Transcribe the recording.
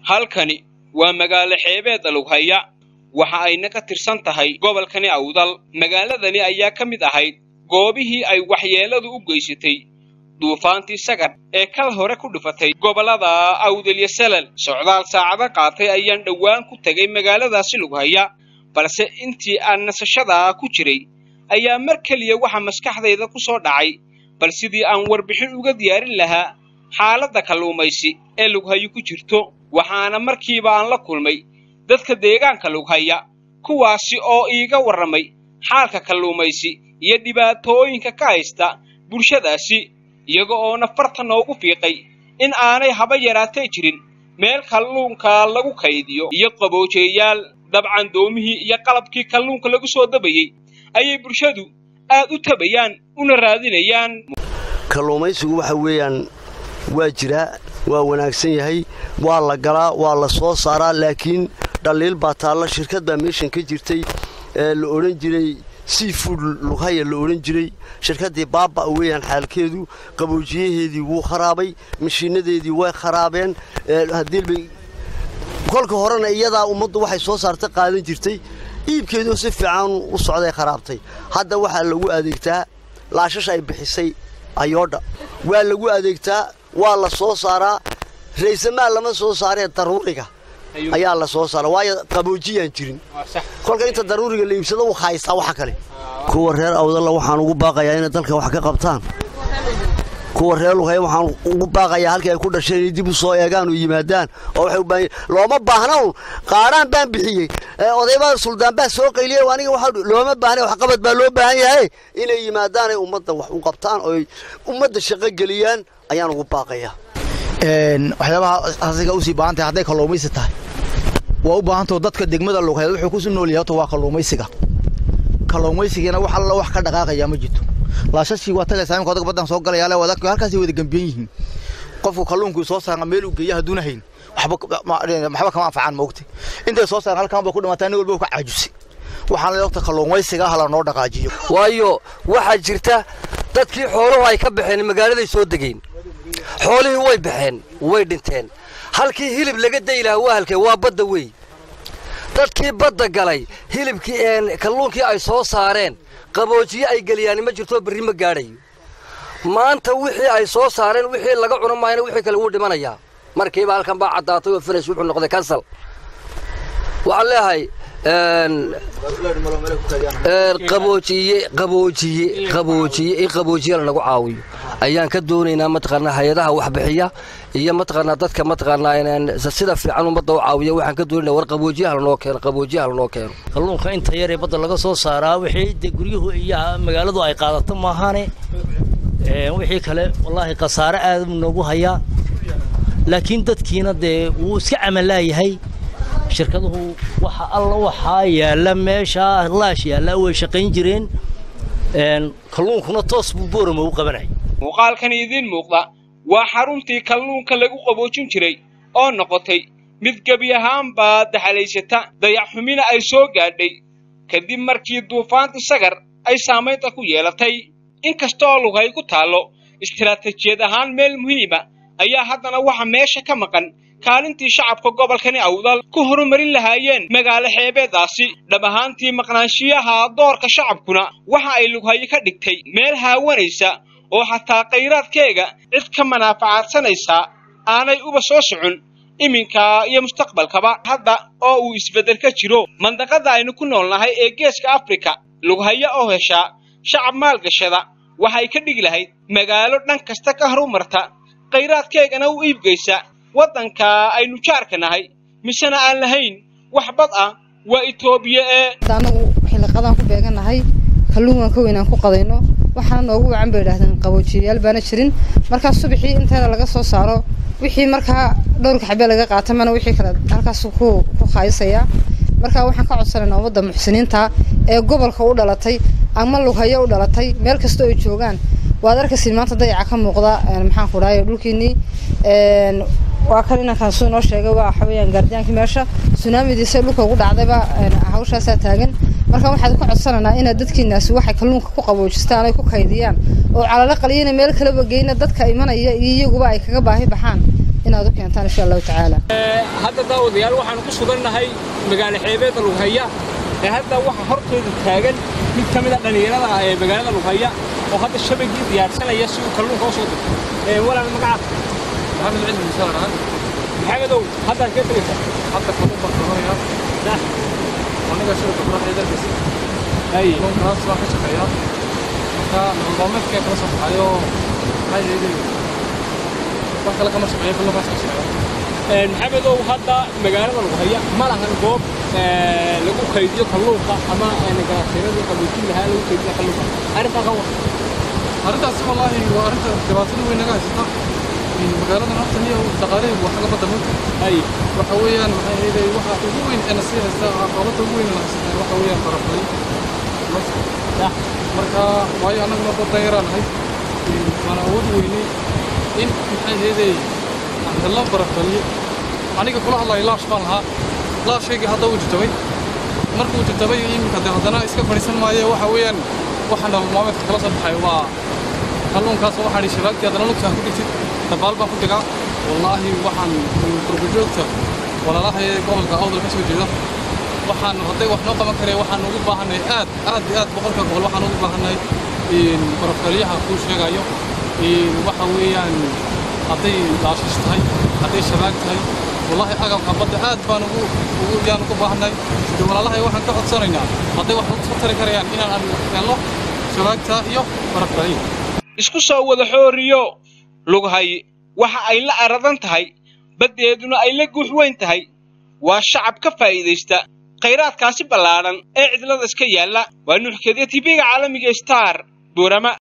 halkani waa magaalo xeebeedda lughaya waxa ayna ka tirsan tahay gobolkani awdal magaaladani ayaa ka mid ahayd goobihii ay waxyeelladu u geysatay duufaantii sagar ee kal hore ku dhifatay gobollada awdal iyo salal socdaal saacado qaatay ayaan dhowaan ku tegay magaaladaasi lughaya balse intii aan nasashadaa ku jiray ayaa mar keliya waxa maskaxdayda ku soo dhacay bal sidii aan warbixin uga diyaarin lahaa xaaladda kalluumaysi ee lughayo ku jirto waxaana markiiba aan la kulmay dadka deegaanka lughaya kuwaasi oo iiga warramay xaalka kalluumaysi iyo dhibaatooyinka ka haysta bulshadaasi iyaga oo nafarta noogu fiiqay in aanay haba yaraatee jirin meel kalluunka lagu kaydiyo iyo qaboojeeyaal dabcan doomihii iyo qalabkii kalluunka lagu soo dabayey ayay bulshadu aad u tabayaan una raadinayaan kalluumaysigu waxa weeyaan waa jiraa waa wanaagsan yahay waa la galaa waa la soo saaraa laakiin dhaliil baa taalla shirkad baa meeshan ka jirtay ee la odhan jiray seafood lughaya la odhan jiray shirkaddii baaba weeyaan xaalkeedu qaboojiyaheedii wuu kharaabay mashiinadeedii way kharaabeen hadiilbay kolka horena iyadaa ummaddu waxay soo saarta qaadan jirtay iibkeedoo si fiican u socday kharaabtay hadda waxaa lagu adeegtaa laashash ay bixisay ayoodha waa lagu adeegtaa waa la soo saaraa raysamaa lama soo saaree daruuriga ayaa la soo saara waayo qaboojiyaan jirin kolka inta daruuriga la iibsado wuu haystaa waxa kale kuwa reer awdalla waxaan ugu baaqayaa inay dalka wax ka qabtaan kuwa reer lughaya waxaan ugu baaqayaa halkii ay ku dhasheen inay dib u soo eegaan oo yimaadaan oo waxay u baahan looma baahna un qaadhaan baan bixiyey odaybaa suldaan baa soo qayliyey aniga waxa looma baahna waxqabad baa loo baahan yahay inay yimaadaan ay ummadda wax u qabtaan oo ummadda shaqo geliyaan ayaan ugu baaqayaa waxyaabaha asiga usii baahan tahay hadday kalluumaysi tahay waa u baahantao dadka degmada lugheed wuxuu ku nool yahay waa kalluumaysiga kalluumaysigana wax alla wax ka dhaqaaqaya ma jirto laashashii waa tagaysaa imika odag baddan soo galaya wadak halkaasay wada gambiyan yihiin qofku kalluunkii soo saarna meel uu geeya hadduuna hayn waxba kama anfacaan moogta intay soo saaran halkaan ba ku dhimataa nin walba ka caajusay waxaan leeyahay waqti kalluumaysiga hala noo dhaqaajiyo waayo waxaa jirta dadkii xooluhu ay ka baxeen magaaladay soo degeen xoolihii way baxeen way dhinteen halkii hilib laga dayi lahaa waa halkee waa badda wey dadkii badda galay hilibkii kalluunkii ay soo saareen qaboojiye ay geliyaan ma jirto berri ma gaadhayo maanta wixii ay soo saareen wixii laga cuno maayna wixii kale wuu dhimanayaa markiiba halkan baa caddaatay oo finish wuxuu noqday kansal waxaan leeyahay qaboojiye qaboojiye qaboojiye in qaboojiye lanagu caawiyo ayaan ka doonaynaa mataqaanaa hay-adaha waxbixiya iyo mataqaanaa dadka mataqaanaa sida fiican ummadda u caawiya waxaan ka doonaynaa war qaboojiyaha lanoo keeno qaboojiyaha lanoo keeno kalluunka inta yaree badda laga soo saaraa wixii de guryuhu iyo magaaladu ay qaadato maahane wixii kale wallaahi khasaare aad noogu hayaa laakiin dadkiina dee wuu iska camalaayahay shirkaduhu waxa alla waxaa yaalla meeshaa laash yaallaa way shaqayn jireen kalluunkuna toos buu boorama u qabanaya muuqaalkan idiin muuqda waa xaruntii kalluunka lagu qaboojin jiray oo noqotay mid gebi ahaanbaa daxalaysata dayaxxumina ay soo gaadhay kadib markii duufaanti sagar ay saamaynta ku yeelatay inkastaoo lughay ku taallo istiraatijiyad ahaan meel muhiima ayaa haddana waxa meesha ka maqan kaalintii shacabka gobolkani awdal ku horumarin lahaayeen magaalo xeebeeddaasi dhab ahaantii maqnaanshiyaha doorka shacabkuna waxa ay lughayo ka dhigtay meel haawanaysa oo xataa khayraadkeega cid ka manaafacaadsanaysaa aanay uba soo socon iminka iyo mustaqbalkaba hadda oo uu isbeddel ka jiro mandaqada aynu ku noolnahay ee geeska afrika lughayo oo heshaa shacab maalgashada waxay ka dhigi lahayd magaalo dhan kasta ka horumarta khayraadkeegana u iibgaysa waddanka aynu jaarka nahay misena aan lahayn wax bad ah waa itoobiya ee anagu xilliqadaan ku beeganahay kalluun waan ka weynaan ku qadayno waxaana noogu wacan bay idhahdeen qaboojiyayaal baana jirin markaa subaxii inteena laga soo saaro wixii markaa dhowrka xabee laga qaata mana wixii kale halkaas ku ku qaayisaya markaa waxaan ka codsanaynaa ummadda muxsiniinta ee gobolka u dhalatay ama lughayo u dhalatay meel kasta oo ay joogaan waad arkaysid maanta dayaca ka muuqda maxaan ku dhahay dhulkiinii waa kan inankaan suu noo sheegay waa waxa weeyaan gaardiyaankii meesha sunaamidiisa dhulka ugu dhacdayba hawshaasaa taagan marka waxaad ku codsanaynaa inaad dadkiinaasi waxay kalluunka ku qaboojistaan ay ku kaydiyaan oo calalo qaliyana meel kaleba geyna dadka imanaya iyo iyaguba ay kaga baahi baxaan inaad u keentaan insha allahu tacaala hadda daawadayaal waxaanu ku sugannahay magaalo xeebeedda lughaya ee hadda waxa hortooda taagan mid ka mid a dhallinyarada ah ee magaalada lughaya oo hadda shabagii diyaarsanaya si uu kalluunka u soo diro walaal magacaad maxamed cilmi musaar ahaan maxamedow haddaad kee tegaysaa hadda kalluun baan qabanaya nah aniga shirka quraxda darkiisa haye kalluunkaas waan ka shaqeeyaa marka nololmaalmeedkee kala soo baxayo maxaa yeelay wax kale kama shaqeeyo kalluunkaas ka shaqeeya maxamedow hadda magaalada lughaya ma lahan goob lagu kaydiyo kalluunka ama ganacsiinadii qaboojin lahaa lagu kaydiyo kalluunka arrintaa ka war arrintaas wallaahi waa arrinta dhibaatada weyn naga haysata magaalada horta niyo dhaqaalaheedu wax laga badamay haye waxa weeyaan maxay ahaydey waxa ugu weyn ee na sii haysta caqabada ugu weyn ee na haysata waxa weeyaan baraflay nah marka waayo annaguna dad danyaraan nahay waan awood weynay in maxay ahaydey aan helno barafaliyo aniga kula hadlayo laash baan lahaa laashaygii hadda uu jajabay markuu jajabay iminka dee haddana iska fadhiisan maayo waxa weeyaan waxa nolol maalmeedka kala soo baxay waa kalluunkaas waxaan idhi shabaagtii haddana lugtaan ku dhigtid dabaal baan ku dhigaa wallaahi waxaan qurbajoogta walaalaha ee gobolka awdal ka soo jeeda waxaan hadday wax noo qaban karaya waxaan ugu baahanay aad aad iyo aad boqolka boqol waxaan ugu baahanay barafkaliyaha kuu sheegayo waxa weeyaan hadday laashish tahay hadday shabaag tahay wallaahi agabka badda aad baan ugu ugu yaan ugu baahanay de walaalahay waxaan ka codsanaynaa hadday wax u tari karayaan inaan helno shabaagta iyo barafkaliya isku soo wada xooriyo lughay waxa ay la aradan tahay baddeeduna ay la guux weyn tahay waa shacab ka faa'iidaysta khayraadkaasi ballaadhan ee cidlada iska yaalla waa nuuxkeedya tibiga caalamiga star buurama